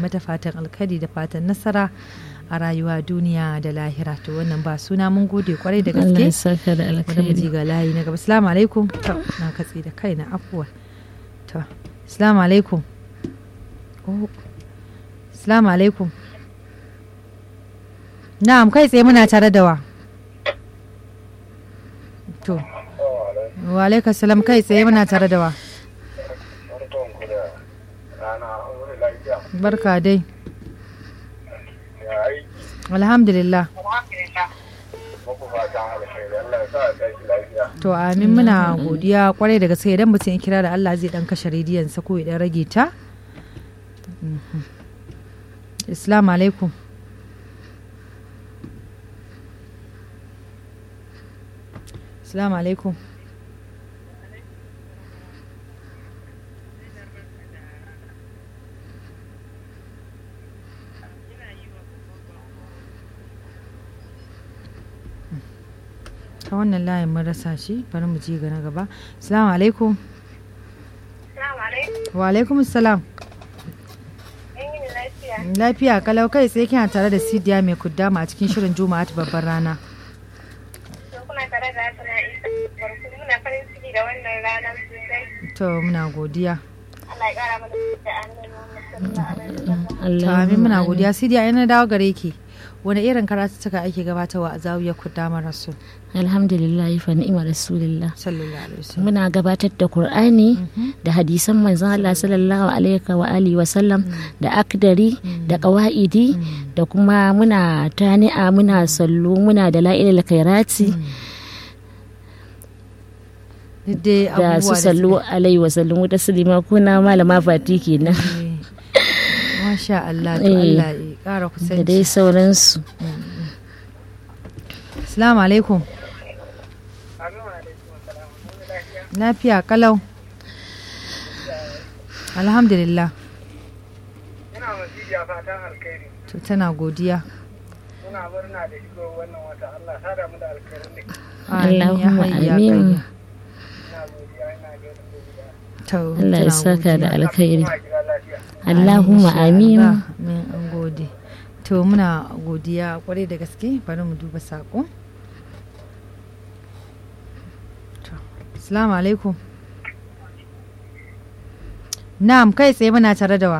mata fatan alkhairi da fatan nasara a rayuwa duniya da lahira to wannan ba suna mun gode kwarai da Allah ya gaske saka da bari mu alkhairi ji ga layi na gaba assalamu alaikum to na katse da kaina afuwa to assalamu alaikum oh assalamu alaikum na'am kai tsaye muna tare da wa to wa alaikum salam kai tsaye muna tare da wa barkanku da rana wani lafiya barka dai ya aiki alhamdulillah muku fatan alheri Allah ya sa a tashi lafiya to amin muna godiya kwarai da gaske idan mutum ya kira da Allah zai dan kashe rediyon sa ko ya dan rage ta Mhm. Assalamu alaikum Assalamu alaikum ta wannan layin mun rasa shi bari mu ji ga na gaba assalamu alaikum wa alaikum assalam lafiya kalau kai sai kina tare da sidiya mai kuddama a cikin shirin juma'a ta babbar rana kuna tare da Hassana Isa barku muna farin ciki da wannan rana sosai to muna godiya Allah ya kara mana da annabi Muhammad sallallahu alaihi wasallam to Allah amin muna godiya sidiya ina dawo gare ki wani irin karatuttuka ake gabatarwa a zawiyar kuddama rasul alhamdulillah fa ni'ma rasulillah sallallahu alaihi wasallam muna gabatar da Qur'ani da hadisan manzon Allah sallallahu alaihi wa alihi wa sallam da akdari da qawaidi da kuma muna tani'a muna sallu muna da la'ilal khairati duk dai da su abubuwa da sallu alaihi wa sallam da sulima kuna malama fati kenan suke- masha Allah to Eh. Allah ya kara da kusanci dai sauransu assalamu alaikum lafiya kalau alhamdulillah ina masijiya fatan alheri to tana godiya muna murna da shigo wannan wata Allah sada mu da alkhairin da ke Amin ya Allahumma hayya amin. qayyum. ina godiya ina gaida ku gida To, Allah ya tana saka da godiya. alkhairi kuma gida lafiya Allahumma Insha amin Allah. Amin an gode to muna godiya kwarai da gaske bari mu duba sako To, assalamu alaikum na'am kai tsaye muna tare da wa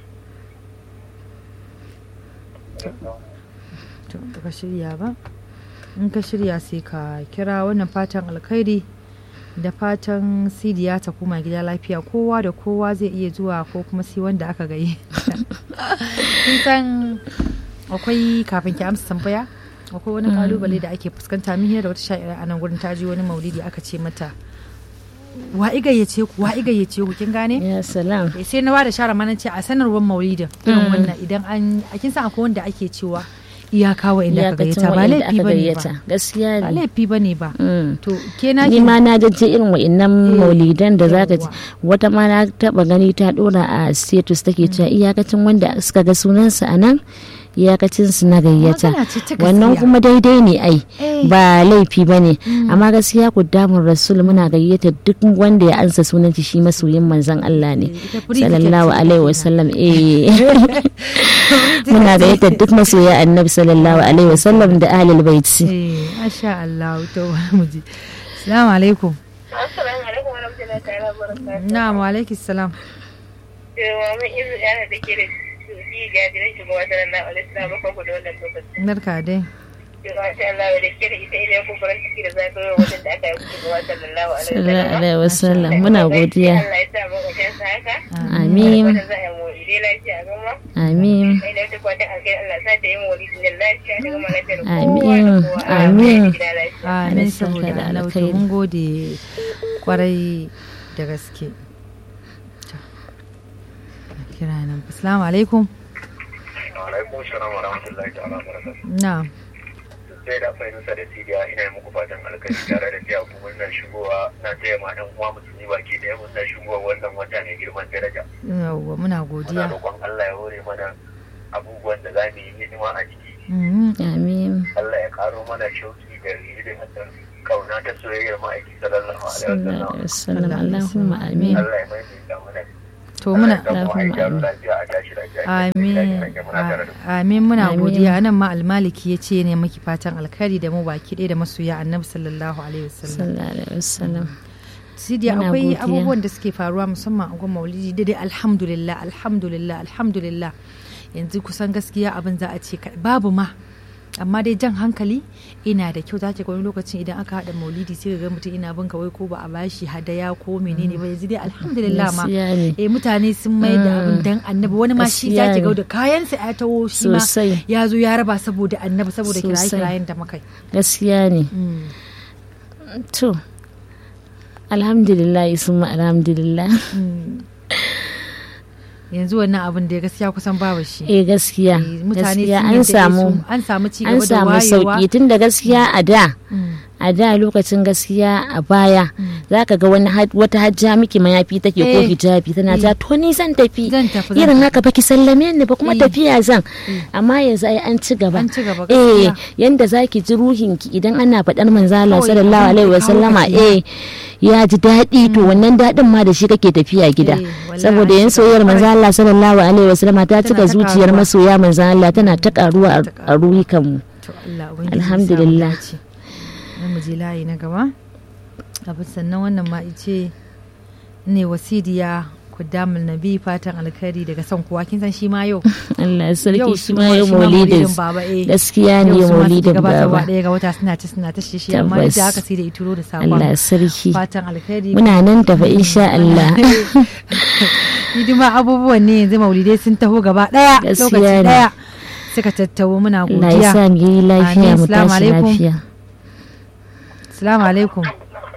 to baka shirya ba in ka shirya sai ka kira wannan fatan alkhairi da fatan sidiya ta koma gida lafiya kowa da kowa zai iya zuwa ko kuma sai wanda aka gayi kin san akwai kafin ki amsa tambaya akwai wani kalubale da ake fuskanta min hira da wata sha'ira a nan gurin ta ji wani maulidi aka ce mata wa igayyace ku wa igayyace ku kin gane ya salam Eh, sai na bada shara mana ce a sanarwar maulidin irin wannan idan an a kin san akwai wanda ake cewa iyaka wa inda ka iyakacin gayyata ba wa'inda laifi aka bane gayyata ba gaskiya ba ne laifi bane ba Mm. to ke na ni ma na jajje irin wa'innan maulidan da zaka ji Yawwa. wata ma na taba gani ta dora a status take cewa iyakacin wanda suka ga sunansa a nan iyakacin su na gayyata Magana ce ta wannan gaskiya. kuma daidai ne ai Eh. ba laifi ba ne amma gaskiya ku damun rasul muna gayyata duk wanda ya ansa sunan shi masoyin manzon Allah ne ita free sallallahu ticket ce alaihi kenan. wasallam eh muna gayyata duk masoya annabi sallallahu alaihi wasallam da ahlul baiti eh masha Allah to mu ji assalamu alaikum assalamu alaikum wa rahmatullahi ta'ala wa barakatuh na'am wa alaikum salam cewa mun izu yana da ke da shi ga jiran shugaba sallallahu alaihi wasallam ba ku da wannan lokaci barka dai cewa insha Allah da ke da ita idan ku farin ciki da zagayowar wajen da aka yi shugaba sallallahu alaihi sallallahu wasallam alaihi wasallam muna godiya Allah ya sa mu wajen sa haka amin wanda za a yi mu dai lafiya gama amin sai da ta kwata alkai Allah sa ta yi mu wani da lafiya da gama lafiya da kowa Amin. da kowa Amin. gida lafiya amin Allah ya saka saboda da Allah to alkhairi. mun gode kwarai da gaske To, kira nan assalamu alaikum alaikum salam wa rahmatullahi ta'ala wa barakatuh na'am sai da fahimta da sidiya ina yi muku fatan alkhairi tare da tiya ku murnar shigowa na taya ma dan uwa musulmi baki da murnar shigowa wannan wata ne girman daraja yawwa muna muna godiya roƙon Allah ya hore mana abubuwan da za mu yi hidima a ciki Mhm. amin Allah ya karo mana shauki da irin da kauna ta soyayyar ma'aiki sallallahu alaihi sallallahu wasallam alaihi wasallam allahumma amin Allah ya maimaita mana To muna Allah ya samu a yi taro lafiya a tashi lafiya. Amin. Muna tare da ku. Amin muna Amin. godiya nan ma almaliki ya ce ne maki fatan alkhairi da mu baki ɗaya da masoya annabi sallallahu alaihi wasallam. sallallahu alaihi wasallam Sidi Muna akwai godiya. abubuwan da suke faruwa musamman a gwamnati maulidi da dai alhamdulillah alhamdulillah alhamdulillah yanzu kusan gaskiya abin za a ce ka- babu ma amma dai jan hankali ina da kyau zaki ga wani lokacin idan aka haɗa maulidi sai ga mutum ina bin kawai ko ba a bashi hadaya ko menene ba yanzu dai alhamdulillah ma Gaskiya ne. eh mutane sun mai da abin dan annabi wani ma shi Gaskiya zaki ga ne. da kayansa ya taho shi ma Sosai. ya zo ya raba saboda annabi saboda Sosai. kiraye kirayen da muka yi gaskiya ne Mm. to alhamdulillah summa alhamdulillah yanzu wannan abin da gaskiya kusan babu shi eh gaskiya Eh, mutane gaskiya sun an yadda samu su- an samu ci an gaba da samu wayewa sauki tun da gaskiya a da Mm. a da lokacin gaskiya a baya za ka ga wani had- wata hajja miki mayafi take ko Eh. hijabi tana ta to ni zan tafi Zan tafi, zan irin tafi. haka baki sallame ni ba kuma Eh. tafiya zan amma yanzu ai an ci gaba An ci gaba, eh gaskiya. yanda zaki ji ruhinki idan ana faɗar manzala Kawai sallallahu abin da alaihi ya wa kawo sallama ka eh ya ji daɗi to wannan daɗin ma da shi kake tafiya gida Eh, wallahi saboda an yan shiga soyayyar kwarai. manzala sallallahu alaihi wa sallama ta Tana cika ta zuciyar karuwa. masoya manzala tana ta karuwa a- a ruhikanmu to Allah ubangiji ya sa mu Alhamdulillah. dace. Bari mu je layi na gaba abin sannan wannan ma ice ne wasidiya kudamul nabi fatan alkhairi daga son kowa kin san shi ma yau Allah ya sarki Yau shi su ma ma- yau shi ma maulidin maulidin baba, eh. gaskiya ne Yau su ma suke maulidin gabatarwa baba ɗaya ga wata suna ta suna ta shishi amma duk Tabbas. da haka sai da ituro da Allah ya sakon sarki fatan alkhairi muna nan tafa insha Allah hidima abubuwan ne yanzu maulidai sun taho gaba daya Gaskiya lokaci ne. daya suka tattawo muna Allah ya godiya sa mu yi lafiya Amin. mu Assalamu tashi alaikum. lafiya assalamu alaikum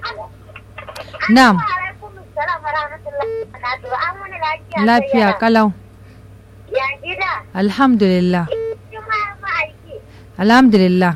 na'am alaikum salam wa rahmatullahi wa barakatuh. An wani lafiya. lafiya sayyada? kalau Ya gida. alhamdulillah Kuma ya fi aiki. alhamdulillah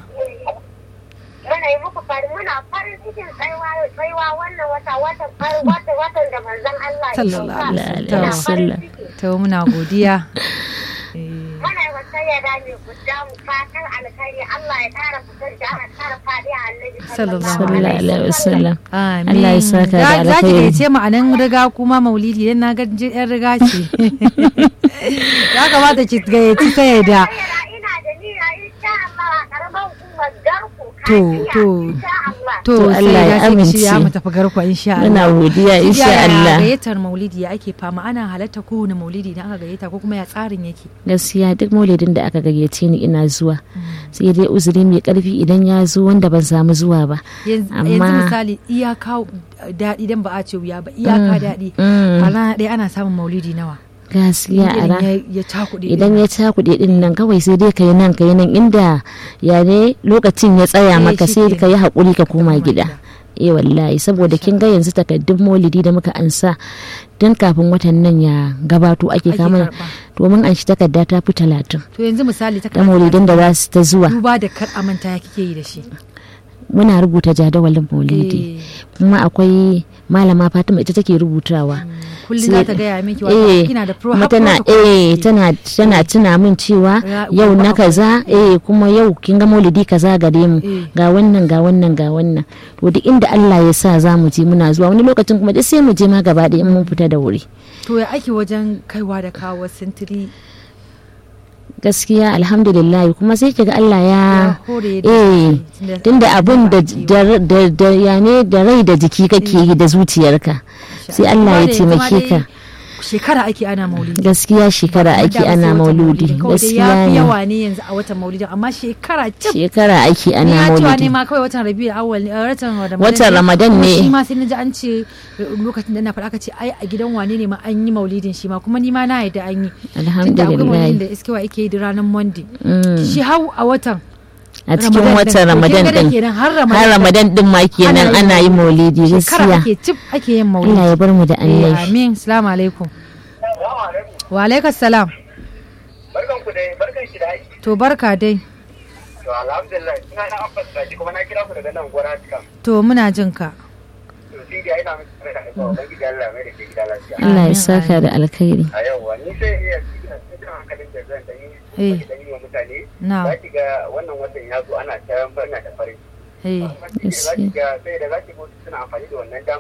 Muna yi muku farin muna farin cikin tsaiwa tsaiwa wannan wata watan farin watan watan da manzon Allah ya Sallallahu sauka. alaihi alaihi Muna wasallam. farin ciki. to muna godiya Eh, Muna yi wa sayyada mai guda mu fatan alkhairi Allah ya kara fitar da ana kara fadi a annabi Sallallahu sallallahu alaihi wasallam amin Allah ya saka da Za- za ki alkhairi. gayyace mu a nan riga kuma maulidi dan na ga ji- yan riga ce ya kamata ki gayyaci sai da Sayyada ina da niyya insha Allah a karamar hukumar garku To, Kafiya, to. insha Allah. to To, sai Allah ya ya amince. ya mu tafi garkwa insha Allah muna godiya insha Yaya Allah gayyatar maulidi ya ake fama ana halatta kowane maulidi idan aka gayyata ko kuma ya tsarin yake gaskiya duk maulidin da aka gayyace ni ina zuwa sai dai uzuri mai karfi idan ya zo wanda ban samu zuwa ba yanzu Amma- yanzu misali iyaka daɗi dan ba a ce wuya ba iyaka daɗi Mm. a rana ɗaya ana samun maulidi nawa gaskiya a idan ran ya ya cakuɗe idan ya cakuɗe din nan kawai sai dai ka yi nan ka yi nan inda ya ne lokacin ya Eh, tsaya maka shi sai kenan. ka yi haƙuri ka koma koma gida gida. eh wallahi saboda kin ga yanzu takaddun maulidi da muka ansa don kafin watan nan ya gabato ake Ake kama karɓa. domin an shi takarda ta fi talatin to yanzu misali ta da maulidin da za su ta zuwa duba da kar amanta ya kike yi da shi muna rubuta jadawalin maulidi Eh, kuma akwai malama fatima ita take rubutawa kullum sai- za ta gaya miki eh wata kina da pro kuma har tana protocol eh kike. tana tana tuna min cewa Ya- yau na akwai- kaza eh kuma yau kin ga maulidi kaza gare mu Eh. ga wannan ga wannan ga wannan to duk inda Allah ya sa za mu je muna zuwa wani lokacin kuma duk sai mu je ma gaba ɗaya in mun fita da wuri to ya ake wajen kaiwa da kawo sintiri gaskiya alhamdulillah kuma sai kiga Allah ya ya hore da eh tunda- tunda abun da ba a yi da da ya ne da rai da jiki kake yi da zuciyarka sai Allah ya Kuma da yanzu ma taimake ka dai shekara ake ana maulidi gaskiya shekara Kuma ake da wasu ana watan mauludi maulidin, kawai dai gaskiya ya fi ne yawa ne yanzu a watan maulidin amma shekara cif shekara ake ni ana ya cewa ne maulidi ma kawai watan rabiul awwal ne eh, watan ramadan Watan Ramadan kuma ne. shi ma sai na ji an ce eh, lokacin da na faɗa aka ce ai a gidan wane ne ma an yi maulidin shi ma kuma ni ma na yadda an yi tunda akwai maulidin alhamdulillah da iskewa ake yi da ranar monday Mm. shi hau a watan a cikin Ramadan watan din. To ramadan kin ga da din kenan har har ramadan ramadan din ma kenan Ana yin ana yin maulidi shekara gaskiya ake cif ake yin Allah maulidi ya bar mu da Eh, annabi amin salamu alaikum Assalamu alaikum. wa alaikas salam Barkan ku dai, barkan ki da aiki. to barka dai To alhamdulillah, ina na abbas ki kuma na kira ku daga nan gora cika. to muna jin ka To sai dai ina miki da kai ba ubangiji Allah mai da ke gida lafiya. Allah ya Amin, saka da alkhairi A yau wa ni sai iya cikin cikin hankalin da zan da yi. Eh. Da yi wa mutane. na Za ki ga wannan watan ya zo ana ta barna da farin. eh Za ki ga sai da za ki ga suna amfani da wannan damar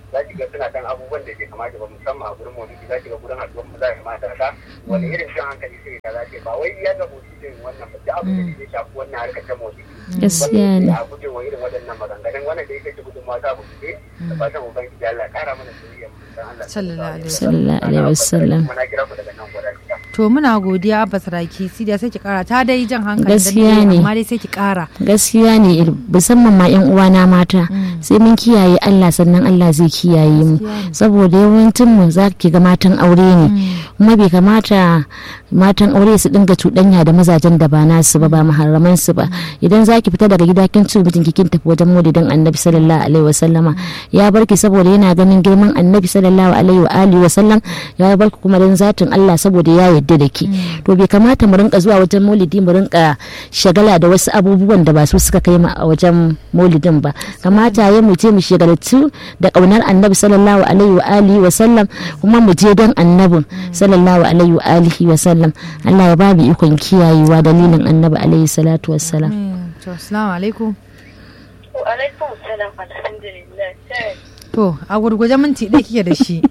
za ki ga suna dan abubuwan da ke kamata ba musamman a gurin maulidi za ki ga gurin haɗuwar maza da mata ta wani irin shan hankali sai ka za ba wai ya ga maulidin wannan ba duk abin da zai shafi wannan harkar ta maulidi gaskiya ne a guje wa irin waɗannan maganganun wannan da yake gudun mata ba su ce da fatan ubangiji Allah ya kara mana soyayya dan Allah Sallallahu alaihi sallallahu alaihi wasallam muna kira ku daga nan gudan to muna godiya abba saraki sidiya sai ki kara ta dai jan hankali Gaskiya ne. amma dai sai ki kara gaskiya ne musamman ma yan uwana mata sai mun kiyaye Allah sannan Allah zai kiyaye mu Gaskiya ne. saboda yawancin mu za ki ga matan aure ne kuma bai kamata matan aure su dinga cuɗanya da mazajen da ba nasu ba ba muharraman su ba idan za ki fita daga gida kin ci mijin kin tafi wajen maulidin annabi sallallahu alaihi wasallama ya barki saboda yana ganin girman annabi sallallahu alaihi wa alihi wasallam ya barki kuma dan zatin Allah saboda ya yarda da ki to bai kamata mu rinka zuwa wajen maulidi mu rinka shagala da wasu abubuwan da ba su suka kai mu a wajen maulidin ba kamata ya mu je mu shagaltu da kaunar annabi sallallahu alaihi wa alihi wa sallam kuma mu je dan annabin sallallahu alaihi wa alihi wa sallam Allah ya ba mu ikon kiyayewa dalilin annabi alaihi salatu wassalam Mm, to assalamu alaikum Wa alaikum salam alhamdulillah. Sai to a gurguje minti ɗaya kike da shi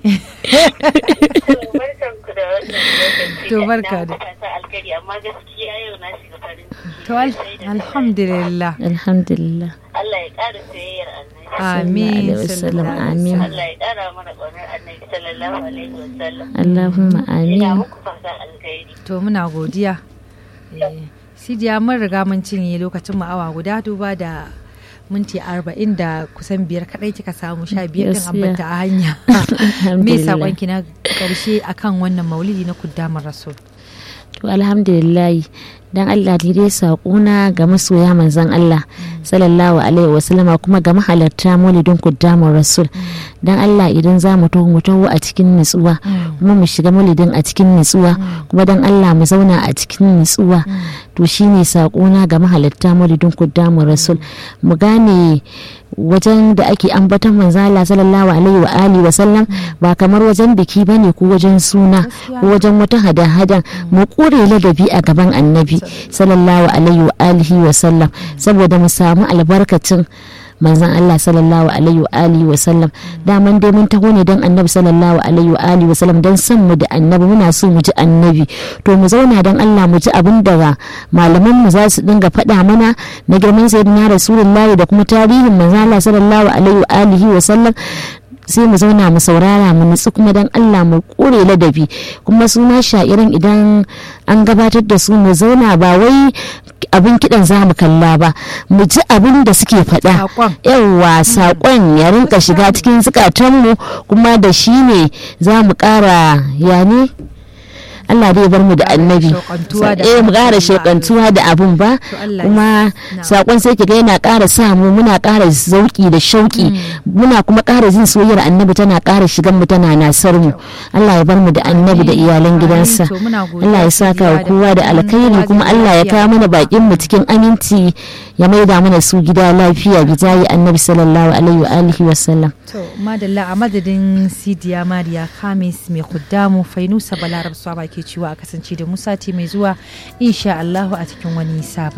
barkan ku da wannan lokaci. To, barka da. Na fata alkhairi amma gaskiya yau na shiga farin ciki. to al- Sai da alhamdulillah alhamdulillah Allah ya ƙara soyayyar annabi. amin alaihi wasallam, sallallahu alaihi amin. wasallam. Allah ya ƙara mana ƙaunar annabi sallallahu alaihi wa sallam. Allahumma Ina amin muku fatan alkhairi. to muna godiya Eh, sidiya mun riga mun cinye lokacin mu awa guda duba da minti arba'in da kusan biyar kadai kika samu sha biyar din Gaskiya. ambata a hanya me Alhamdulillah. sakonki na karshe akan wannan maulidi na kuddamar rasul To alhamdulillah dan Allah ni dai saƙona ga masoya manzon Allah sallallahu alaihi wasallama kuma ga mahalarta maulidin kuddamun rasul dan Allah idan za mu taho mu taho a cikin nutsuwa kuma mu shiga maulidin a cikin nutsuwa kuma dan Allah mu zauna a cikin nutsuwa to shine saƙona ga mahalarta maulidin kuddamun rasul mu gane wajen da ake ambaton manzon Allah sallallahu alaihi wa alihi wa sallam ba kamar wajen biki bane ko wajen suna ko wajen wata hada-hadan mu kure ladabi a gaban annabi sallallahu alaihi wa alihi wa sallam saboda mu samu albarkacin manzon Allah sallallahu alaihi wa alihi wa sallam daman dai mun taho ne dan annabi sallallahu alaihi wa alihi wa sallam dan san mu da annabi muna so mu ji annabi to mu zauna dan Allah mu ji abin da malaman mu za su dinga faɗa mana na girman sayyidina rasulullahi da kuma tarihin manzon Allah sallallahu alaihi wa alihi wa sallam sai mu zauna mu saurara mu nutsu kuma dan Allah mu kore ladabi kuma su ma sha'irin idan an gabatar da su mu zauna ba wai abin kidan za mu kalla ba mu ji abin da suke faɗa Saƙon. yawwa saƙon ya rinka shiga cikin zukatanmu kuma da shi ne za mu ƙara ya ne Allah dai bar mu da annabi shauƙantuwa da eh mu ƙara abin ba. shauƙantuwa da abun ba To Allah ya kuma sa. sakon sai kiga yana ƙara sa mu muna ƙara zauki da shauƙi muna kuma ƙara jin soyayyar annabi tana ƙara shigan mu tana nasar mu Allah ya bar mu da annabi da iyalan Amin. gidansa To muna godiya Allah ya saka wa Sidiya da kowa da fatan alkhairi kowa kuma zai Allah ya lafiya. kawo mana bakin mu cikin aminci ya maida mana su gida lafiya bijayi annabi sallallahu alaihi wa alihi wa sallam to madalla a madadin sidiya mariya kamis mai kuddamu fainusa balarab swaba ke ciwa a kasance da musa mai zuwa insha allahu a cikin wani sabon